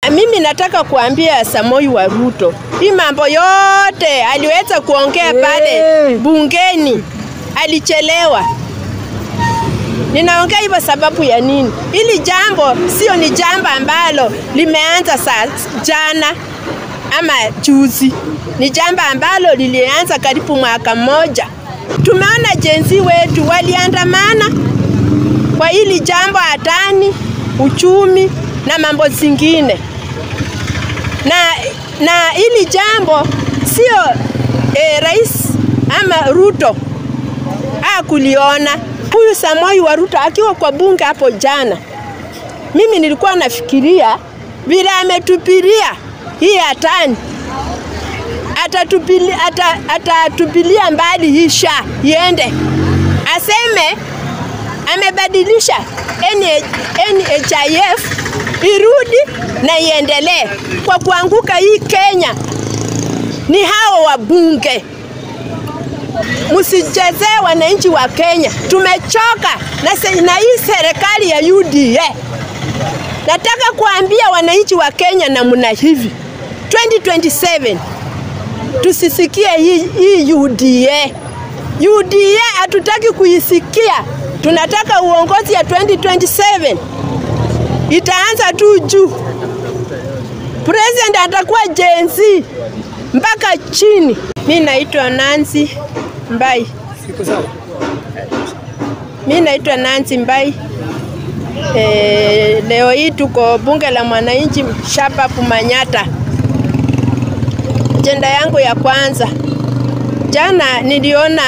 Mimi nataka kuambia Samoi wa Ruto, hii mambo yote aliweza kuongea pale bungeni, alichelewa. Ninaongea hivyo sababu ya nini? Hili jambo sio ni jambo ambalo limeanza saa jana ama juzi, ni jambo ambalo lilianza karibu mwaka mmoja. Tumeona jenzi wetu waliandamana kwa hili jambo hatani, uchumi na mambo zingine, na na hili jambo sio eh, rais ama Ruto hakuliona. Huyu Samoi wa Ruto akiwa kwa bunge hapo jana, mimi nilikuwa nafikiria vile ametupilia hii hatani atatupilia, ata, atatupilia mbali hii sha iende, aseme amebadilisha NHIF irudi na iendelee. Kwa kuanguka hii Kenya ni hao wabunge. Msichezee wananchi wa Kenya, tumechoka na, se, na hii serikali ya UDA. Nataka kuambia wananchi wa Kenya namna hivi 2027 tusisikie hii, hii UDA. UDA hatutaki kuisikia, tunataka uongozi ya 2027 itaanza tu juu. President atakuwa Gen Z mpaka chini. Mi naitwa Nancy Mbai. Mi naitwa Nancy Mbai. E, leo hii tuko bunge la mwananchi Shababu Manyata. Ajenda yangu ya kwanza, jana niliona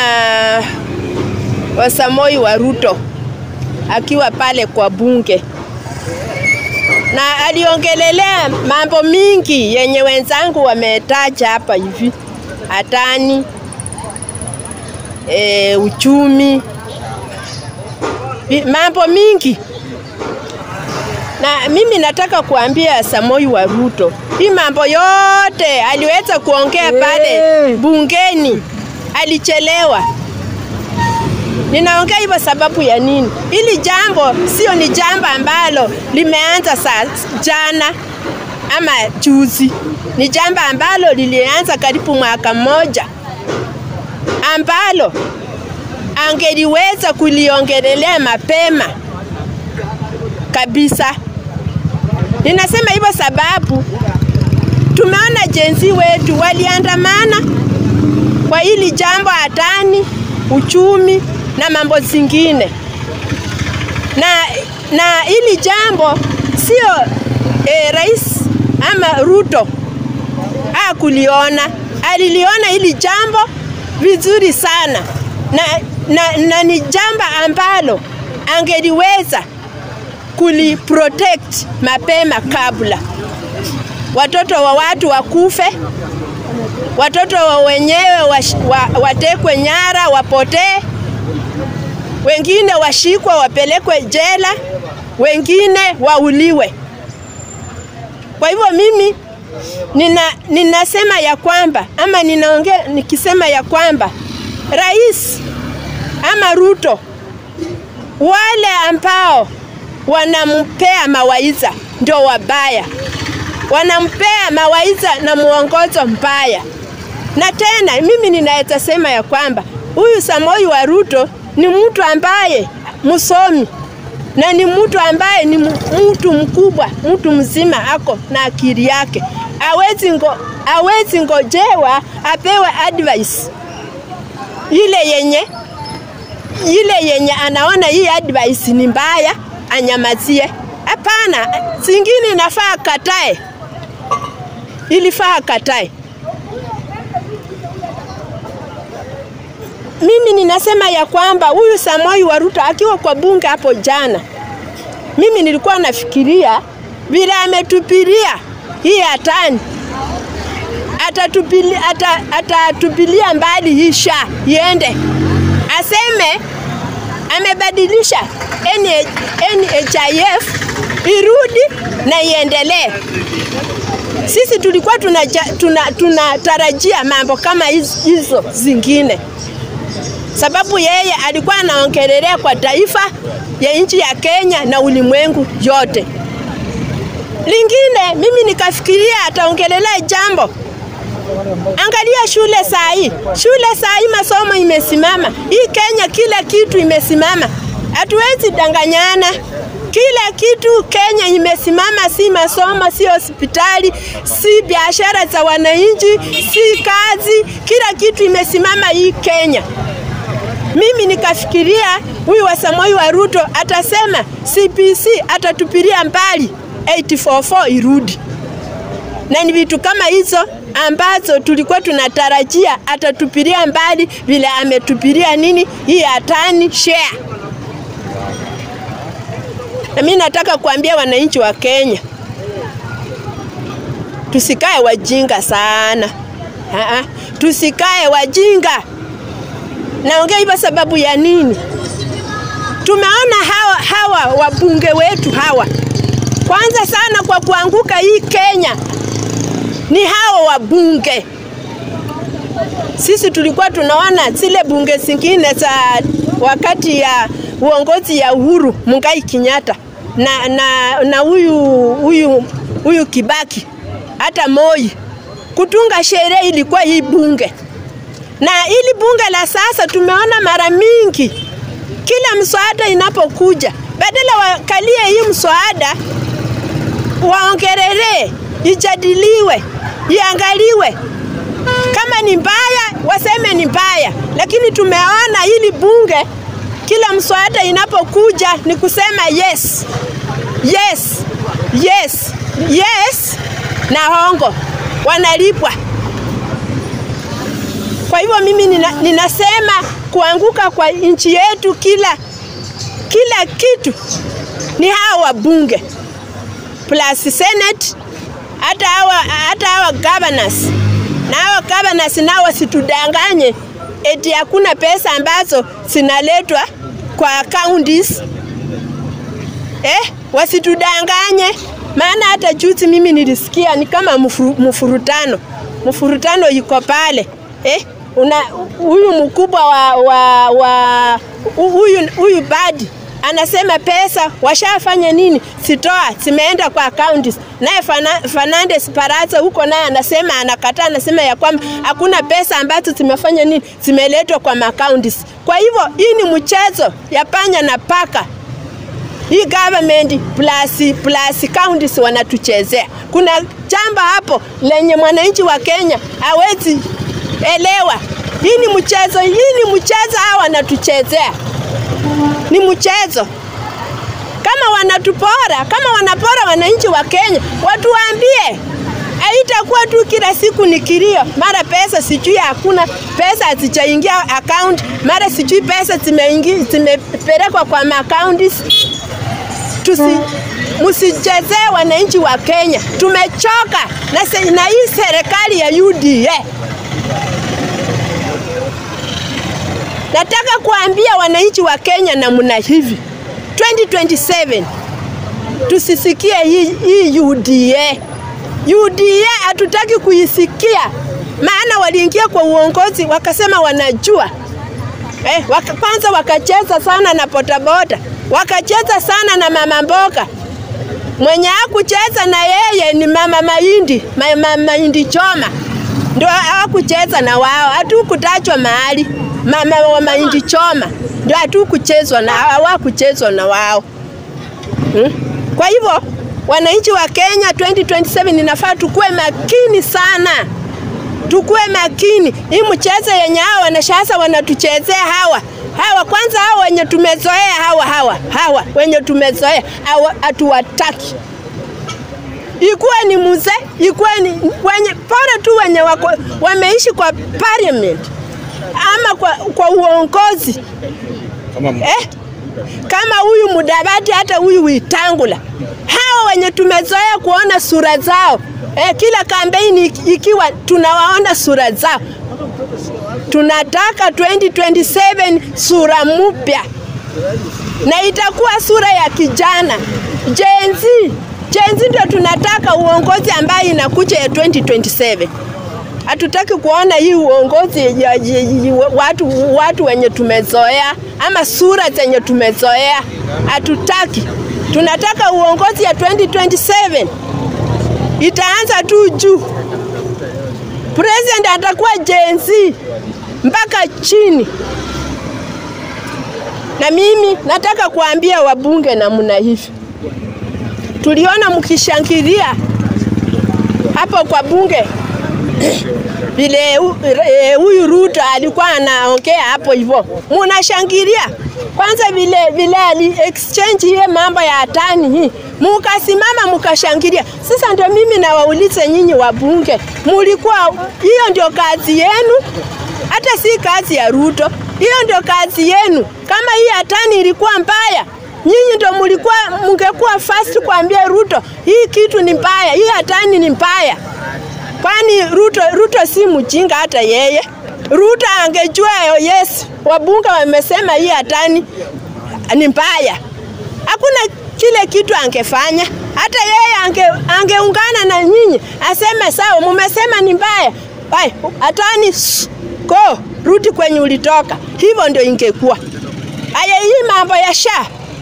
Wasamoi wa Ruto akiwa pale kwa bunge na aliongelelea mambo mingi yenye wenzangu wametaja hapa hivi, hatani e, uchumi, mambo mingi na mimi nataka kuambia Samoi wa Ruto, hii mambo yote aliweza kuongea pale bungeni, alichelewa. Ninaongea hivyo sababu ya nini? Hili jambo sio ni jambo ambalo limeanza saa jana ama juzi, ni jambo ambalo lilianza karibu mwaka mmoja, ambalo angeliweza kuliongelelea mapema kabisa. Ninasema hivyo sababu tumeona jenzi wetu waliandamana kwa hili jambo hatani, uchumi na mambo zingine, na na hili jambo sio eh, rais ama Ruto hakuliona, aliliona hili jambo vizuri sana na, na, na ni jambo ambalo angeliweza kuliprotect mapema kabla watoto wa watu wakufe, watoto wa wenyewe wa, watekwe nyara, wapotee, wengine washikwa wapelekwe jela, wengine wauliwe. Kwa hivyo mimi nina, ninasema ya kwamba ama ninaongea nikisema ya kwamba rais ama Ruto wale ambao wanampea mawaidha ndio wabaya, wanampea mawaidha na mwongozo mbaya. Na tena mimi ninaweza sema ya kwamba huyu Samoi wa Ruto ni mtu ambaye msomi na ni mtu ambaye ni mtu mkubwa, mtu mzima, ako na akili yake, awezi ngo, awezi ngojewa apewe advice ile yenye ile yenye anaona hii advice ni mbaya anyamazie. Hapana, zingine inafaa katae, ilifaa katae. Mimi ninasema ya kwamba huyu Samoi wa Ruto akiwa kwa bunge hapo jana, mimi nilikuwa nafikiria vile ametupilia hii hatani atatupilia, ata, atatupilia mbali hii sha iende, aseme amebadilisha NHIF irudi na iendelee. Sisi tulikuwa tunatarajia tuna, tuna mambo kama hizo zingine, sababu yeye alikuwa anaongelelea kwa taifa ya nchi ya Kenya na ulimwengu yote. Lingine mimi nikafikiria ataongelelea jambo. Angalia shule saa hii, shule saa hii masomo imesimama. Hii Kenya kila kitu imesimama, hatuwezi danganyana. Kila kitu Kenya imesimama, si masomo, si hospitali, si biashara za wananchi, si kazi, kila kitu imesimama hii Kenya. Mimi nikafikiria huyu wa Samoei wa Ruto atasema CPC atatupilia mbali 844 irudi, na ni vitu kama hizo ambazo tulikuwa tunatarajia atatupilia mbali, vile ametupilia nini hii hatani share. Na mimi nataka kuambia wananchi wa Kenya tusikae wajinga sana. Aa, tusikae wajinga. Naongea hivyo sababu ya nini? Tumeona hawa, hawa wabunge wetu hawa, kwanza sana kwa kuanguka hii Kenya ni hawa wabunge. Sisi tulikuwa tunaona zile bunge zingine za wakati ya uongozi ya Uhuru Mungai Kenyatta na na na huyu huyu huyu Kibaki hata Moi, kutunga sheria ilikuwa hii bunge na ili bunge la sasa tumeona mara mingi, kila mswada inapokuja, badala wakalie hii mswada waongerelee, ijadiliwe, iangaliwe, kama ni mbaya waseme ni mbaya, lakini tumeona hili bunge kila mswada inapokuja ni kusema yes, yes, yes, yes na hongo wanalipwa. Kwa hivyo mimi nina, ninasema kuanguka kwa nchi yetu kila kila kitu ni hawa wabunge plus senate, hata hawa hata hawa governors na hawa governors nao wasitudanganye eti hakuna pesa ambazo zinaletwa kwa counties eh, wasitudanganye. Maana hata juzi mimi nilisikia ni kama mfuru, mfurutano mfurutano yuko pale eh, una huyu mkubwa wa wa wa huyu huyu badi anasema pesa washafanya nini, sitoa zimeenda kwa accounts. Naye Fernandes Paraza huko naye anasema anakataa, anasema ya kwamba hakuna pesa ambazo zimefanya nini, zimeletwa kwa accounts. Kwa hivyo hii ni mchezo ya panya na paka hii government plus, plus counties wanatuchezea. Kuna jambo hapo lenye mwananchi wa Kenya hawezi elewa. Hii ni mchezo, hii ni mchezo, hawa wanatuchezea, ni mchezo. Kama wanatupora, kama wanapora wananchi wa Kenya, watuambie. Haitakuwa tu kila siku ni kilio, mara pesa sijui hakuna pesa hazijaingia account, mara sijui pesa zimeingia zimepelekwa kwa accounts tusi msichezee wananchi wa Kenya. Tumechoka na, se, na hii serikali ya UDA. Nataka kuambia wananchi wa Kenya namna hivi, 2027 tusisikie hii, hii UDA. UDA hatutaki kuisikia, maana waliingia kwa uongozi wakasema wanajua eh, waka, kwanza wakacheza sana na bodaboda wakacheza sana na mama mboga. Mwenye hakucheza na yeye ni mama mahindi, mama mahindi choma, ndio hawakucheza na wao. Hatukutajwa mahali mama wa mahindi choma, ndio hatukuchezwa na hawakuchezwa na wao hmm? Kwa hivyo wananchi wa Kenya 2027 inafaa tukue makini sana, tukue makini. Hii mchezo yenye hawa wanashasa wanatuchezea hawa hawa kwanza, hawa wenye tumezoea hawa hawa hawa wenye tumezoea hawa hatuwataki. Ikuwe ni mzee, ikuwe ni wenye pora tu wenye wako, wameishi kwa parliament ama kwa, kwa uongozi Kama eh? kama huyu Mudavadi hata huyu Wetangula, hawa wenye tumezoea kuona sura zao eh, kila kampeni ikiwa tunawaona sura zao tunataka 2027 sura mpya na itakuwa sura ya kijana Gen Z. Gen Z ndio tunataka uongozi ambaye inakuja ya 2027. Hatutaki kuona hii uongozi ya, ya, ya, watu, watu wenye tumezoea ama sura zenye tumezoea, hatutaki. Tunataka uongozi ya 2027 itaanza tu juu. President atakuwa Gen Z mpaka chini. Na mimi nataka kuambia wabunge namna hivi, tuliona mkishangilia hapo kwa bunge vile huyu Ruto alikuwa anaongea hapo hivyo, munashangilia kwanza vile vile ali exchange hiye mambo ya tani hii, mukasimama mukashangilia. Sasa ndio mimi nawaulize nyinyi wabunge, mulikuwa hiyo ndio kazi yenu? Hata si kazi ya Ruto, hiyo ndio kazi yenu. Kama hii hatani ilikuwa mbaya, nyinyi ndio mulikuwa mungekuwa fast kuambia Ruto hii kitu ni mbaya, hii hatani ni mbaya. Kwani Ruto, Ruto si mjinga hata yeye. Ruto angejua yes, wabunge wamesema hii hatani ni mbaya, hakuna kile kitu angefanya. Hata yeye ange, angeungana na nyinyi aseme sawa, mumesema ni mbaya, Ai, hatani go rudi kwenye ulitoka. Hivyo ndio ingekuwa. Aya, hii mambo ya sha,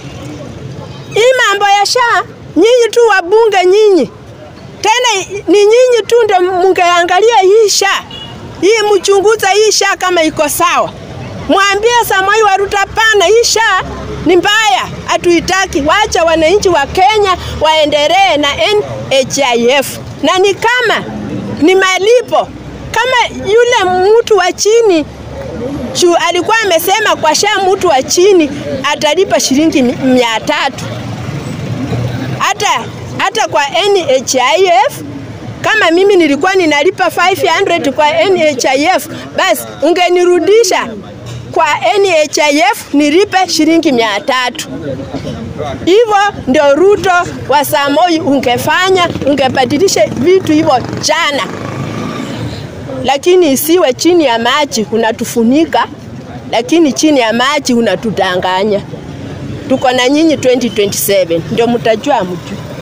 hii mambo ya sha, nyinyi tu wabunge nyinyi tena ni nyinyi tu ndio mungeangalia hii sha hii, mchunguza hii sha kama iko sawa, mwambie Samoei wa Ruto, pana, hii sha ni mbaya, hatuitaki. Wacha wananchi wa Kenya waendelee na NHIF, na ni kama ni malipo kama yule mtu wa chini chu alikuwa amesema kwa sha mtu wa chini atalipa shilingi mia tatu hata hata kwa NHIF kama mimi nilikuwa ninalipa 500 kwa NHIF, basi ungenirudisha kwa NHIF nilipe shilingi mia tatu. Hivyo ndio Ruto wa Samoi ungefanya, ungebadilisha vitu hivyo jana, lakini isiwe chini ya maji unatufunika, lakini chini ya maji unatudanganya. Tuko na nyinyi 2027 ndio mtajua mtu